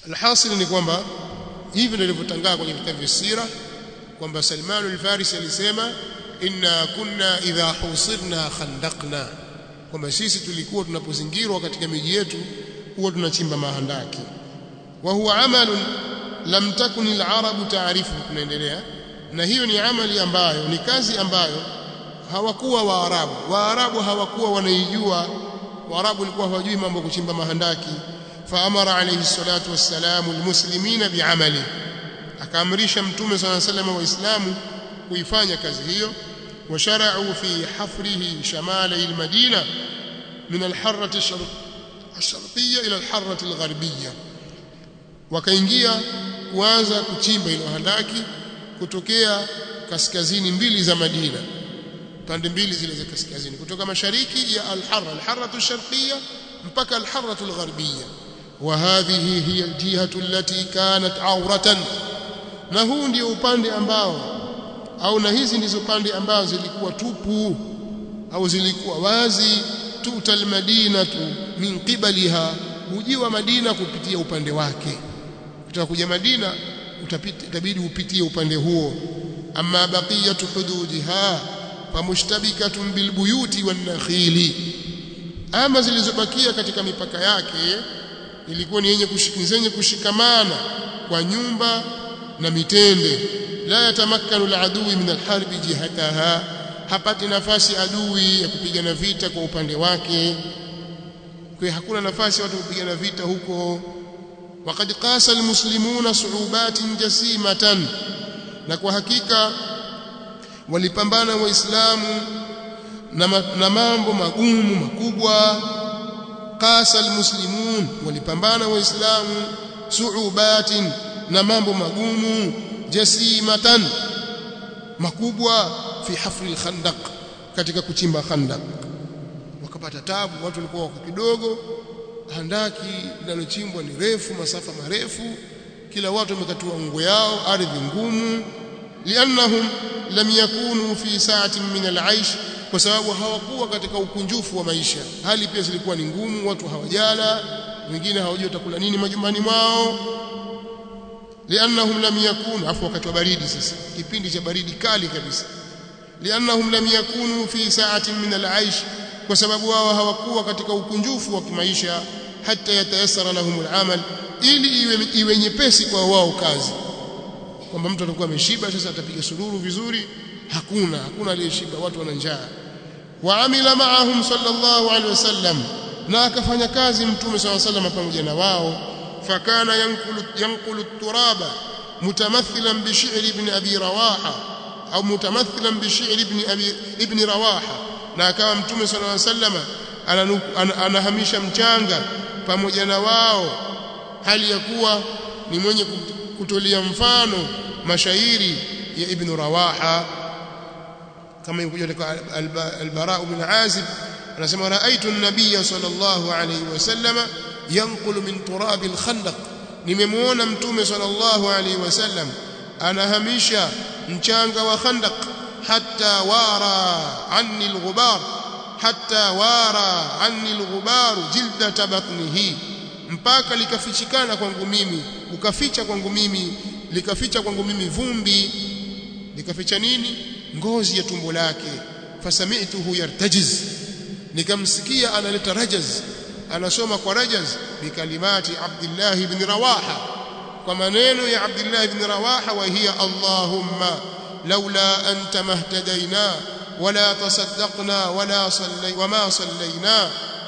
alhasil ni kwamba hivi ndivyo ilivyotangaa kwenye vitabu vya sira kwamba Salman al-Farisi alisema inna kunna idha husirna khandaqna kwamba sisi tulikuwa tunapozingirwa katika miji yetu huwa tunachimba mahandaki wa huwa amalun lam takun al-arabu taarifu tunaendelea na hiyo ni amali ambayo ni kazi ambayo hawakuwa waarabu waarabu hawakuwa wanaijua waarabu walikuwa hawajui mambo ya kuchimba mahandaki faamara alayhi salatu wassalamu almuslimina bi'amali akaamrisha mtume صلى الله عليه وسلم waislamu kuifanya kazi hiyo washara'u fi hafrihi shamali almadina min alharrati الشرقيه الى الحره الغربيه wakaingia kuanza kuchimba ile handaki kutokea kaskazini mbili za Madina pande mbili zile za kaskazini kutoka mashariki ya al-Harra al-Harratu ash-Sharqiyya mpaka al-Harratu al-Gharbiyya wa hadhihi hiya al-jihatu allati kanat awratan na huu ndio upande ambao au na hizi ndizo pande ambazo zilikuwa tupu au zilikuwa wazi tutal madinatu min qibaliha hujiwa Madina kupitia upande wake utakuja Madina utapita itabidi upitie upande huo amma baqiyatu hududiha famushtabikatun bilbuyuti wanakhili ama zilizobakia katika mipaka yake ilikuwa ni yenye zenye kushikamana kwa nyumba na mitende la yatamakkanu aladui min alharbi jihataha hapati nafasi adui ya kupigana vita kwa upande wake kwa hakuna nafasi watu kupigana vita huko وقد قاس المسلمون صعوبات جسيمة na kwa hakika walipambana waislamu na mambo magumu makubwa qasa almuslimun walipambana waislamu suubatin na mambo magumu jasimatan makubwa fi hafri alkhandaq katika kuchimba khandaq wakapata tabu watu walikuwa wako kidogo handaki linalochimbwa ni refu masafa marefu kila watu wamekatua ngo yao ardhi ngumu liannahum lam yakunu fi sa'atin min al'aish kwa sababu hawakuwa katika ukunjufu wa maisha hali pia zilikuwa ni ngumu watu hawajala wengine hawajui watakula nini majumbani mwao liannahum lam yakunu afu wakati wa baridi sasa kipindi cha baridi kali kabisa liannahum lam yakunu fi sa'atin min al'aish kwa sababu wao hawakuwa katika ukunjufu wa kimaisha hata yatayassara lahum al'amal ili iwe, iwe nyepesi kwa wao kazi kwamba mtu atakuwa ameshiba sasa atapiga sururu vizuri hakuna hakuna aliyeshiba watu wana njaa waamila ma'ahum sallallahu alaihi wasallam na akafanya kazi mtume sallallahu alaihi wasallam pamoja na wao fakana yankulu yankulu turaba mutamathilan bi shi'ri ibn abi rawaha au mutamathilan bi shi'ri ibn abi ibn rawaha na akawa mtume sallallahu alaihi wasallam anahamisha mchanga pamoja na wao hali ya kuwa ni mwenye kutolia mfano mashairi ya ibn rawaha kama ilikuja katika al-bara bin azib anasema raaitu an-nabiy sallallahu alayhi wasallam yanqulu min turab al-khandaq nimemuona mtume sallallahu alayhi wasallam anahamisha mchanga wa khandaq hatta wara anni al-ghubar hatta wara anni al-ghubar jildat batnihi mpaka likafichikana kwangu mimi ukaficha kwangu mimi likaficha kwangu mimi vumbi likaficha nini ngozi ya tumbo lake fasami'tuhu yartajiz nikamsikia analeta rajaz anasoma kwa rajaz bikalimati Abdullah ibn Rawaha kwa maneno ya Abdullah ibn Rawaha wa hiya Allahumma laula anta mahtadaina wala tasaddaqna wala sallay wama sallayna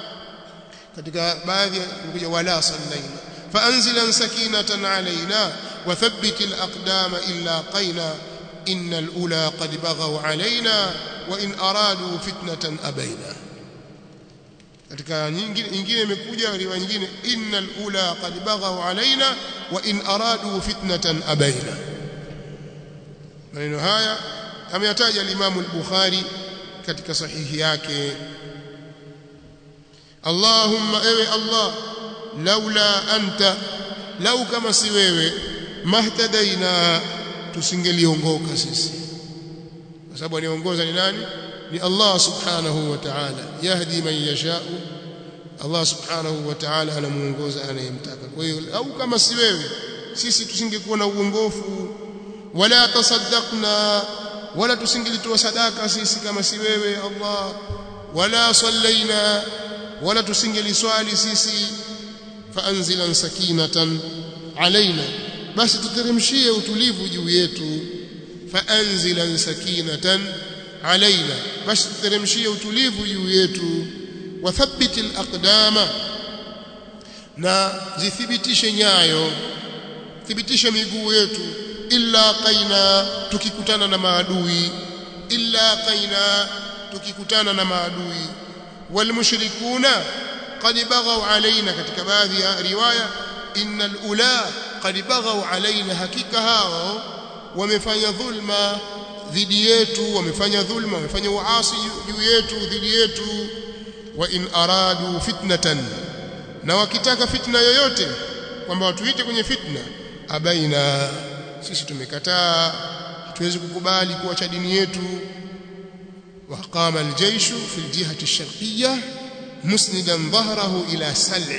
katika baadhi kuja wala sallaina فأنزلا سكينة علينا وثبت الأقدام إلا قينا إن الأولى قد بغوا علينا وإن أرادوا فتنة أبينا katika nyingine imekuja riwaya nyingine innal ula qad baghaw alaina wa in aradu fitnatan abaina maneno haya ameyataja al-Imam al-Bukhari katika sahihi yake Allahumma ewe Allah laula anta lau kama si wewe mahtadaina tusingeliongoka sisi kwa sababu anaongoza ni nani ni Allah subhanahu wa ta'ala yahdi man yasha'u Allah subhanahu wa ta'ala anamuongoza anayemtaka kwa hiyo au kama si wewe sisi tusingekuwa na uongofu wala tasaddaqna wala tusingelitoa sadaka sisi kama si wewe Allah wala sallaina wala tusingeliswali sisi faanzilan sakinatan alaina basi tuteremshie utulivu juu yetu faanzilan sakinatan alaina basi tuteremshie utulivu juu yetu wathabbit alaqdama na zithibitishe nyayo thibitisha miguu yetu illa qaina tukikutana na maadui illa qaina tukikutana na maadui walmushrikuna qad baghaw alaina katika baadhi ya riwaya innal ula qad baghaw alaina hakika hao wamefanya dhulma dhidi yetu wamefanya dhulma wamefanya uasi juu yetu dhidi yetu wa in aradu fitnatan na wakitaka fitna yoyote kwamba watuite kwenye fitna abaina sisi tumekataa hatuwezi kukubali kuacha dini yetu وقام الجيش في الجهة الشرقية مسندا ظهره إلى سلع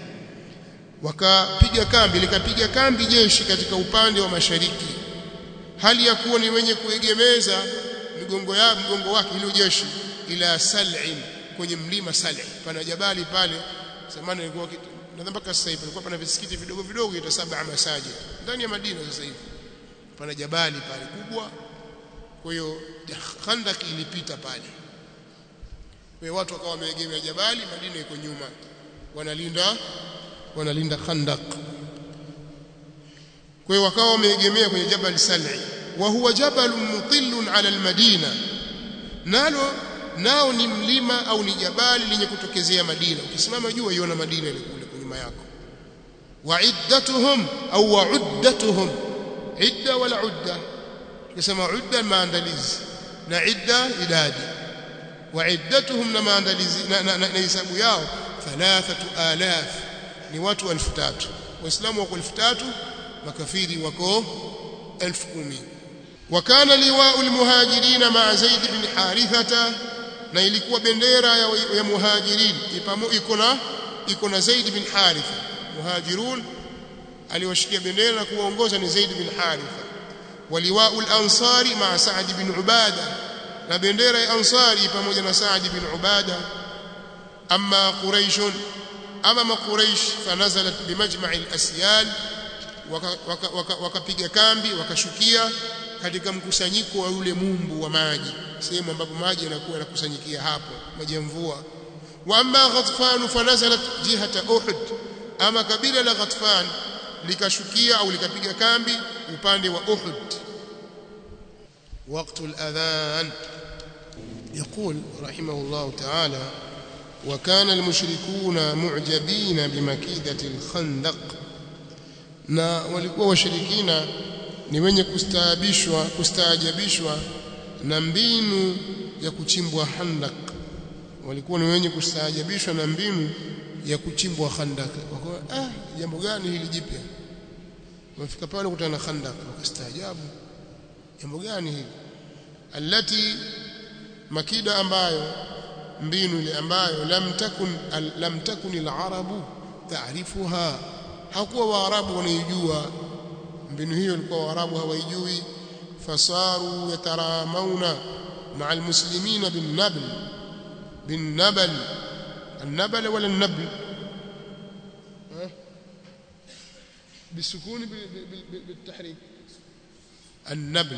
wakapiga kambi likapiga kambi jeshi katika upande wa mashariki hali ya kuwa ni wenye kuegemeza migongo ya mgongo wake ile jeshi ila sal'in kwenye mlima sal'i pana jabali pale zamani ilikuwa nadhani mpaka sasa hivi ilikuwa pana visikiti vidogo vidogo ita saba masajid ndani ya Madina sasa hivi pana jabali pale kubwa kwa hiyo Khandak ilipita pale kwa hiyo watu wakawa wameegemea jabali Madina iko nyuma wanalinda wanalinda Khandak kwa hiyo wakawa wameegemea kwenye jabal Sal'i wa huwa jabalun mutillun ala almadina nalo nao ni mlima au ni jabali lenye kutokezea Madina ukisimama juu uiona Madina ile kule nyuma yako wa'iddatuhum au wa'uddatuhum idda wala udda kisema udda maandalizi na idda idadi wa'iddatuhum na maandalizi na hisabu yao 3000 ni watu 1000 waislamu wako 1000 makafiri wako 10000 وكان لواء المهاجرين مع زيد بن حارثة na ilikuwa bendera ya, ya muhajirin iko na iko na Zaid bin Haritha muhajirun aliwashikia bendera na kuwaongoza ni Zaid bin Haritha waliwau al-ansari ma Sa'd bin Ubada na bendera ya ansari pamoja na Sa'd bin Ubada amma quraish ama maquraish fanazalat bimajma'i al-asyal wakapiga kambi wakashukia katika mkusanyiko wa ule mumbu wa maji sehemu ambapo maji yanakuwa yanakusanyikia hapo maji ya mvua wa amma ghatfan fanazalat jihata uhud ama kabila la ghatfan likashukia au likapiga kambi upande wa uhud وقت الأذان يقول رحمه الله تعالى وكان المشركون معجبين بمكيدة الخندق na walikuwa washirikina ni wenye kustaabishwa kustaajabishwa na mbinu ya kuchimbwa handak walikuwa ni wenye kustaajabishwa na mbinu ya kuchimbwa handak wakawa ah jambo gani hili jipya wafika pale kutana na handak wakastaajabu jambo gani hili alati makida ambayo mbinu ile ambayo lam takun al, lam takun al-arabu taarifuha hakuwa waarabu wanaijua mbinu hiyo ilikuwa waarabu hawaijui fasaru yataramawna مع المسلمين بالنبل بالنبل النبل ولا النبل بالسكون بالتحريك النبل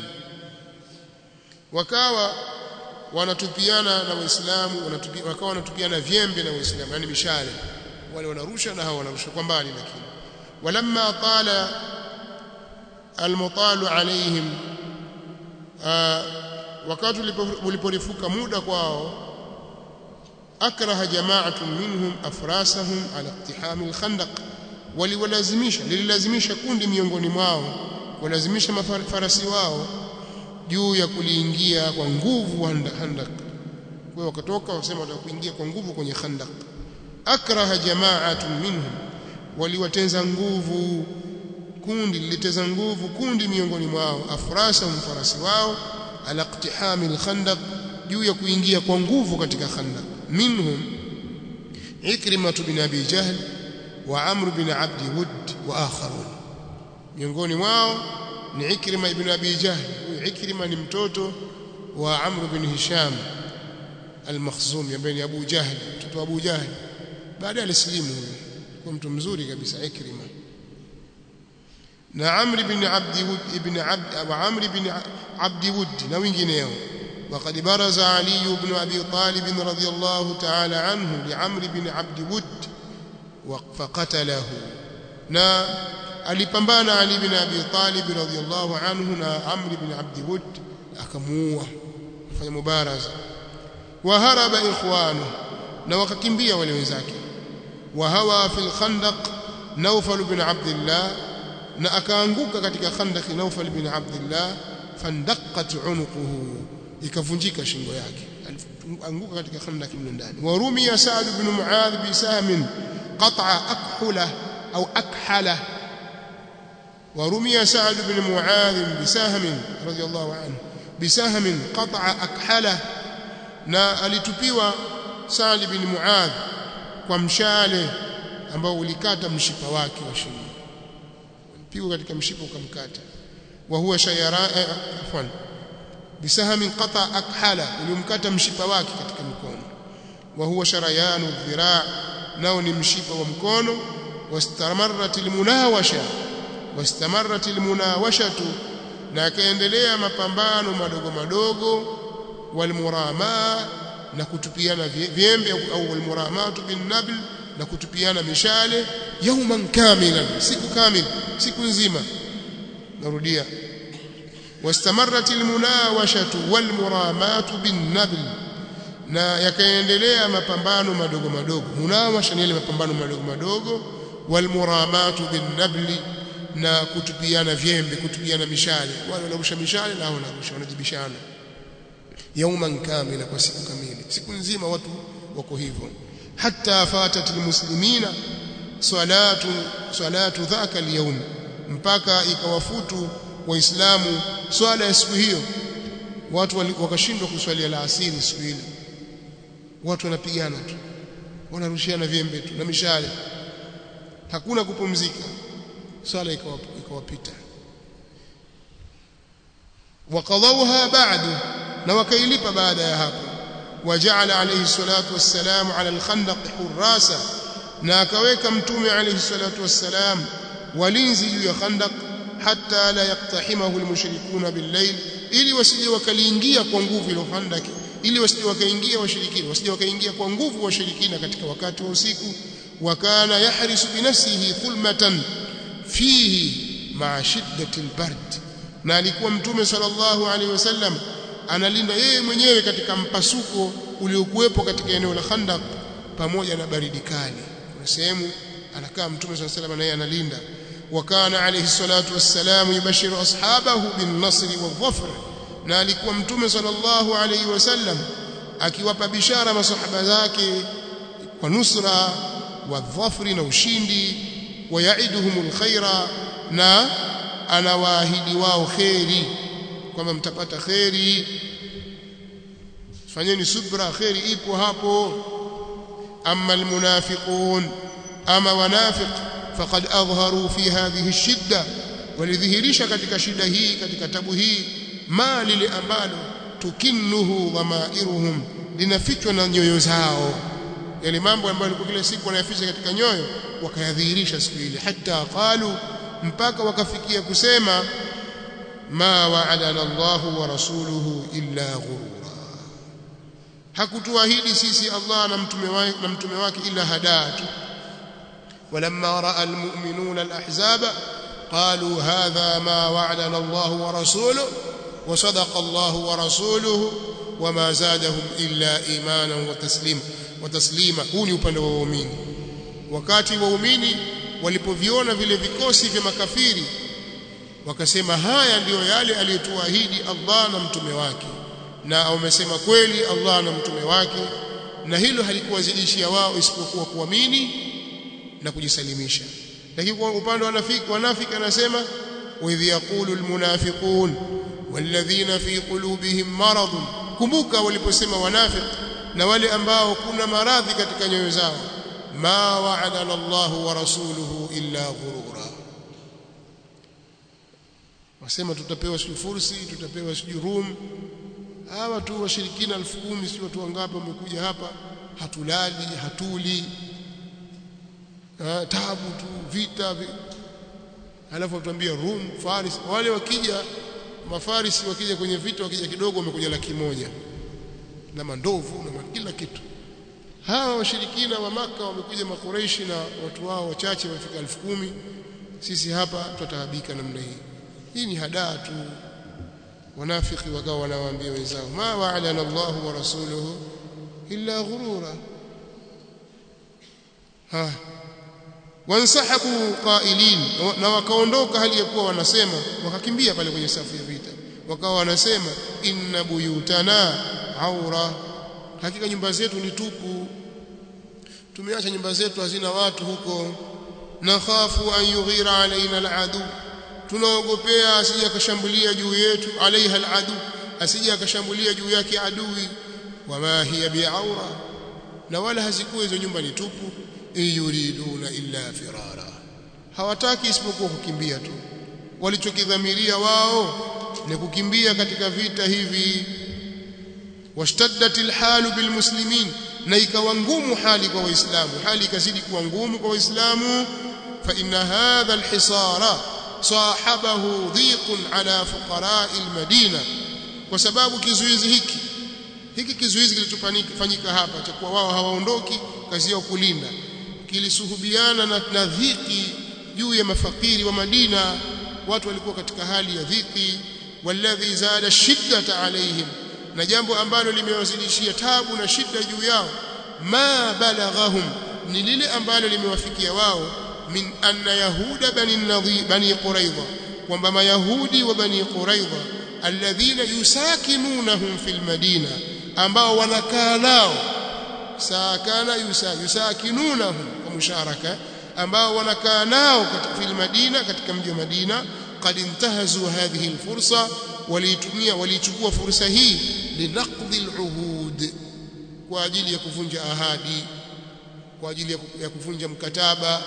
wakawa wanatupiana na waislamu wakawa wanatupiana vyembe na waislamu yani mishale wale wanarusha na hao wanarusha kwa mbali lakini walamma tala almutalu alaihim wakati uliporefuka muda kwao akraha jama'atun minhum afrasahum ala iqtiham alkhandaq waliwalazimisha lililazimisha kundi miongoni mwao walazimisha mafarasi wao juu ya kuliingia kwa nguvu handak kwa wakatoka wasema watakuingia kwa nguvu kwenye khandak akraha jama'atun minhum waliwatenza nguvu kundi liliteza nguvu kundi miongoni mwao afrasa mfarasi wao ala iqtihami alkhandaq juu ya kuingia kwa nguvu katika khandaq minhum Ikrima bin Abi Jahl wa Amr bin Abd Wud wa akharun miongoni mwao ni Ikrima ibn Abi Jahl huyu Ikrima ni mtoto wa Amr bin Hisham al-Makhzumi ambaye ni Abu Jahl mtoto wa Abu Jahl baadaye alislimu huyu kwa mtu mzuri kabisa Ikrima na Amr bin Abd Wud ibn Abd wa Amr bin Abd Wud na wengineo وقد برز علي بن أبي طالب رضي الله تعالى عنه لعمر بن عبد ود فقتله na alipambana Ali bin Abi Talib radhiyallahu anhu na Amr bin Abd Wud akamuua kufanya mubaraza wa haraba ikhwanu na wakakimbia wale wenzake wa hawa fil khandaq Nawfal bin Abdullah na akaanguka katika khandaq Nawfal bin Abdullah fandaqat unuquhu ikavunjika shingo yake alianguka katika khandaq mle ndani wa rumiya Sa'd bin Muadh bi sahmin qat'a akhula au akhala ورمي سعد بن معاذ بسهم رضي الله عنه بسهم قطع أكحله na alitupiwa Sa'd bin Muadh kwa mshale ambao ulikata mshipa wake wa shingo alipigwa katika mshipa ukamkata wa huwa shayara afwan bisahamin qata akhala ulimkata mshipa wake katika mkono wa huwa sharayanu dhiraa nao ni mshipa wa mkono wastamarrat almunawasha wastamarrat almunawashatu na akaendelea mapambano madogo madogo walmurama na kutupiana vyembe au walmuramatu bin nabl na kutupiana mishale yauman kamilan siku kamil siku nzima narudia wastamarrat almunawashatu walmuramatu bin nabl na yakaendelea mapambano madogo madogo munawasha ni ile mapambano madogo madogo walmuramatu bin nabli na kutupiana vyembe kutupiana mishale wale wanarusha mishale na wanarusha wanajibishana yauman kamila kwa siku kamili siku nzima watu wako hivyo hatta fatat almuslimina salatu salatu dhaka alyawm mpaka ikawafutu waislamu swala ya siku hiyo watu wakashindwa kuswalia alasiri siku ile watu wanapigana tu wanarushiana vyembe tu na mishale hakuna kupumzika swala ikawapita wakadhauha ba'du na wakailipa baada ya hapo waja'ala alayhi salatu wassalamu ala al-khandaq hurasa na akaweka mtume alayhi salatu wassalam walinzi juu ya khandaq hatta la yaqtahimahu al-mushrikuna bil-layl ili wasije wakaliingia kwa nguvu ile khandaq ili wasije wakaingia washirikina wasije wakaingia kwa nguvu washirikina katika wakati wa usiku wakana yahrisu binafsihi thulmatan fihi ma'a shiddati al-bard na alikuwa mtume sallallahu alaihi wasallam analinda yeye mwenyewe katika mpasuko uliokuwepo katika eneo la Khandaq pamoja na baridi kali kuna sehemu anakaa mtume sallallahu alaihi wasallam naye analinda wakana alayhi salatu wassalam yubashiru ashabahu bin nasri wadh-dhafr na alikuwa mtume sallallahu alaihi wasallam akiwapa bishara masahaba zake kwa nusra wadh-dhafri na ushindi wayaiduhumul khaira na anawaahidi wao kheri kwamba mtapata kheri fanyeni subra kheri ipo hapo amma almunafiqun ama wanafiq faqad adharu fi hadhihi shidda walidhihirisha katika shida hii katika tabu hii ma lile ambalo tukinnuhu dhamairuhum linafichwa na nyoyo zao yale mambo ambayo yalikuwa kila siku wanayaficha katika nyoyo wakayadhihirisha siku ile hata qalu mpaka wakafikia kusema ma wa'adana Allahu wa rasuluhu illa ghurura hakutuahidi sisi Allah na mtume wake na mtume wake ila hadatu ولما راى المؤمنون الاحزاب قالوا هذا ما وعدنا الله ورسوله وصدق الله ورسوله وما زادهم الا ايمانا وتسليما وتسليما huu ni upande wa waumini wakati waumini walipoviona vile vikosi vya makafiri wakasema haya ndiyo yale aliyotuahidi Allah na mtume wake na wamesema kweli Allah na mtume wake na hilo halikuwazidishia wao isipokuwa kuamini na kujisalimisha lakini kwa upande wa wanafiki wanafiki anasema wa idh yaqulu almunafiqun walladhina fi qulubihim marad kumbuka waliposema wanafiki na wale ambao kuna maradhi katika nyoyo zao ma wa'adana Allah wa rasuluhu illa ghurura wasema tutapewa sijui fursi tutapewa sijui room hawa tu washirikina elfu kumi si watu wangapi wamekuja hapa hatulali hatuli ha, tabu tu vita vi... alafu watuambia room faris wale wakija mafarisi wakija kwenye vita wakija kidogo wamekuja laki moja na mandovu na kila kitu hawa washirikina wa maka wamekuja makureishi na watu wao wachache wamefika elfu kumi sisi hapa tutataabika namna hii hii ni hadaa tu wanafiki wakawa wanawaambia wenzao ma wa'adana Allah wa rasuluhu illa ghurura ha wansahabu qailin na wakaondoka hali ya kuwa wanasema wakakimbia pale kwenye safu ya vita wakawa wanasema inna buyutana aura hakika nyumba zetu ni tupu tumeacha nyumba zetu hazina watu huko nakhafu an yughira alaina aladu tunaogopea asije akashambulia juu yetu alaiha aladu asije akashambulia juu yake adui wama hiya biaura na wala hazikuwa hizo nyumba ni tupu yuriduna illa firara hawataki isipokuwa kukimbia tu walichokidhamiria wao ni kukimbia katika vita hivi washtaddat alhalu bilmuslimin na ikawa ngumu hali kwa waislamu hali ikazidi kuwa ngumu kwa waislamu fa inna hadha alhisara sahabahu dhiqun ala fuqara almadina kwa sababu kizuizi hiki hiki kizuizi kilichofanyika hapa cha kuwa wao hawaondoki kazi yao kulinda kilisuhubiana na, na dhiki juu ya mafakiri wa Madina watu walikuwa katika hali ya dhiki walladhi zada shiddata alaihim na jambo ambalo limewazidishia tabu na shida juu yao ma balaghahum ni lile ambalo limewafikia wao min anna yahuda bani nadhi bani quraidha kwamba mayahudi wa bani quraidha alladhina yusakinunahum fil madina ambao wanakaa nao sakana yusa yusakinunahum kwa musharaka ambao wanakaa nao katika fil madina katika mji wa Madina qad intahazu hadhihi alfursa waliitumia waliichukua fursa hii linaqdi aluhud kwa ajili ya kuvunja ahadi kwa ajili ya kuvunja mkataba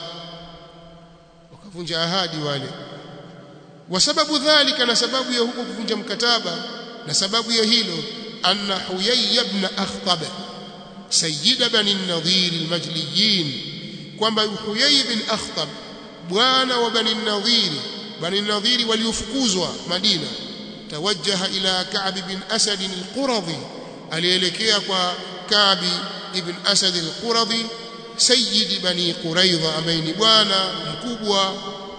wakavunja ahadi wale wasababu dhalika na sababu ya huko kuvunja mkataba na sababu ya hilo anna huyay ibn akhtab sayyid bani an-nadhir al-majliyin kwamba huyay ibn akhtab bwana wa bani an-nadhir bani an-nadhir waliofukuzwa madina tawajjaha ila ka'b ibn asad al-quradhi alielekea kwa ka'b ibn asad al-quradhi sayyid bani quraidha ambaye ni bwana mkubwa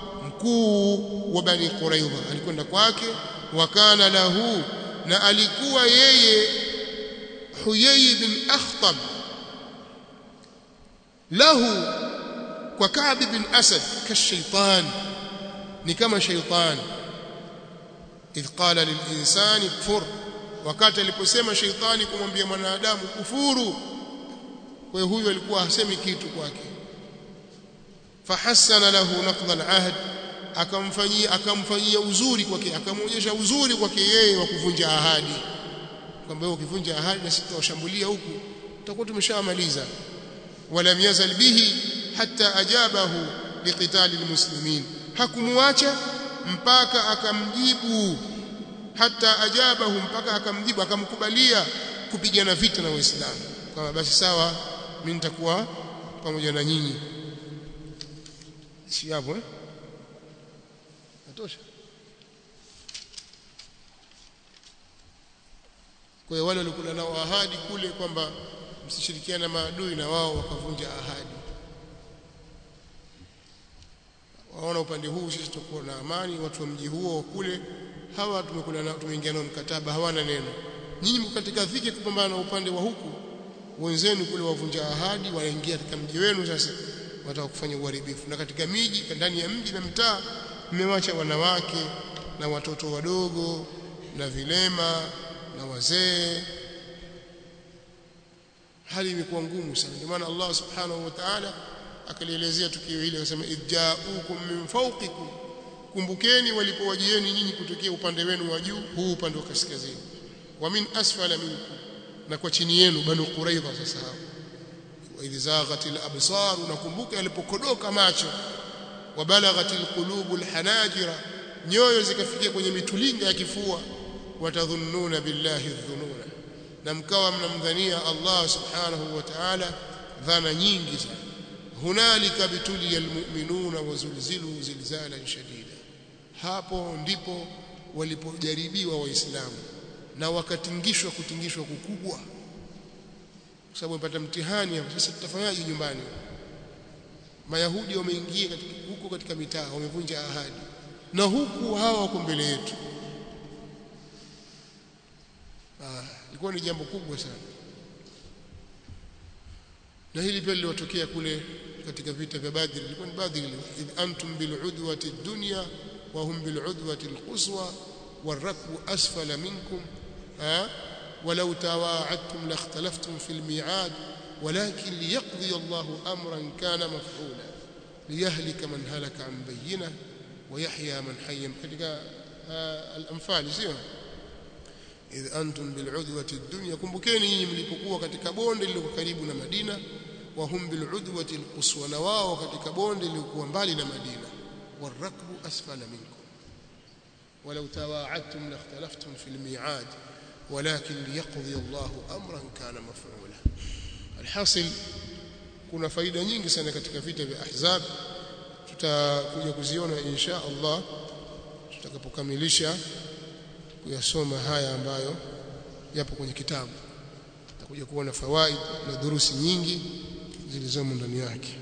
mkuu wa bani quraidha alikwenda kwake wakana lahu na alikuwa yeye huyay bin akhtab lahu kwa ka'b bin asad kashaitan ni kama shaitan idh qala lilinsani kfur wakati aliposema shaitani kumwambia mwanadamu kufuru kwa hiyo huyu alikuwa hasemi kitu kwake fahassana lahu naqdha alahd akamfanyia akamfanyia uzuri kwake akamwonyesha uzuri kwake yeye wa kuvunja ahadi kwamba wewe ukivunja ahadi na sisi tutawashambulia huku tutakuwa tumeshamaliza walam yazal bihi hatta ajabahu liqitali almuslimin hakumwacha mpaka akamjibu hata ajabahu mpaka akamjibu akamkubalia kupigana vita na waislamu kama basi sawa mimi nitakuwa pamoja na nyinyi si hapo eh natosha kwa hiyo wale walikula nao ahadi kule kwamba msishirikiane na maadui na wao wakavunja ahadi waona upande huu sisi tutakuwa na amani watu wa mji huo kule hawa tumekula nao tumeingia nao mkataba hawana neno nyinyi mko katika dhiki kupambana na upande wa huku wenzenu kule wavunja ahadi wanaingia katika mji wenu sasa wataka kufanya uharibifu na katika miji ndani ya mji na mtaa mmewacha wanawake na watoto wadogo na vilema na wazee hali imekuwa ngumu sana ndio maana Allah subhanahu wa ta'ala akalielezea tukio hili akasema idja'ukum min fawqikum kumbukeni walipowajieni nyinyi kutokea upande wenu wa juu huu upande wa kaskazini wa min asfala minkum na kwa chini yenu banu quraidha sasa hao wa idh zaghatil absar unakumbuka yalipokodoka macho wa balaghatil qulubul hanajira nyoyo zikafikia kwenye mitulinga ya kifua watadhunnuna billahi dhununa na mkawa mnamdhania Allah subhanahu wa ta'ala dhana nyingi sana hunalika bituliya almu'minuna wazulzilu zilzalan shadida hapo ndipo walipojaribiwa waislamu na wakatingishwa kutingishwa kukubwa kwa sababu wamepata mtihani hapo sasa tutafanyaje nyumbani mayahudi wameingia katika huko katika mitaa wamevunja ahadi na huku hawa wako mbele yetu ah ilikuwa ni jambo kubwa sana na hili pia liliwatokea kule katika vita vya Badr ilikuwa ni Badr id antum bil udwati dunya wa hum bil udwati al quswa والركب أسفل منكم ها ولو تواعدتم لاختلفتم في الميعاد ولكن ليقضي الله أمرا كان مفعولا ليهلك من هلك عن بينه ويحيى من حي katika الأنفال sio idh antum bil'udwati ad-dunya kumbukeni nyinyi mlipokuwa katika bonde lililo karibu na Madina wa hum bil'udwati al-quswa na wao katika bonde lilikuwa mbali na Madina warakbu asfala minkum ولو تواعدتم لاختلفتم في الميعاد ولكن ليقضي الله امرا كان مفعولا الحاصل kuna faida nyingi sana katika vita vya ahzab tutakuja kuziona insha Allah tutakapokamilisha kuyasoma haya ambayo yapo kwenye kitabu tutakuja kuona fawaid na durusi nyingi zilizomo ndani yake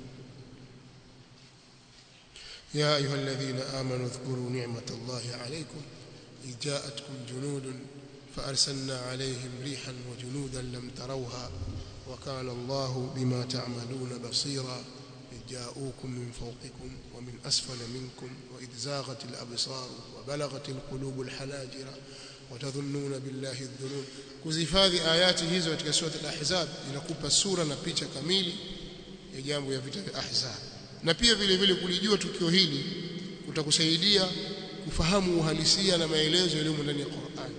يا أيها الذين آمنوا اذكروا نعمة الله عليكم إذ جاءتكم جنود فأرسلنا عليهم ريحا وجنودا لم تروها وكان الله بما تعملون بصيرا إذ جاءوكم من فوقكم ومن أسفل منكم وإذ زاغت الأبصار وبلغت القلوب الحناجر وتظنون بالله الظنون kuzihifadhi ayati hizo katika sura al-Ahzab inakupa sura na picha kamili ya jambo ya vita vya Ahzab na pia vile vile kulijua tukio hili kutakusaidia kufahamu uhalisia na maelezo yaliyomo ndani ya Qur'an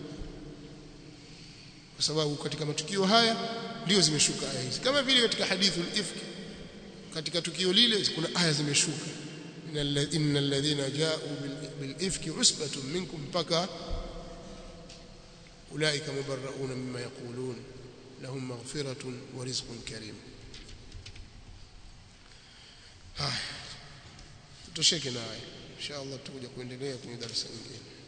kwa sababu katika matukio haya ndio zimeshuka aya hizi kama vile katika hadithul ifk katika tukio lile kuna aya zimeshuka innal ladhina ja'u bil ifki usbatun minkum mpaka ulaika mubarrauna mimma yaqulun lahum maghfiratun wa rizqun karim haya tutosheke naye insha Allah tutakuja kuendelea kwenye darasa nyingine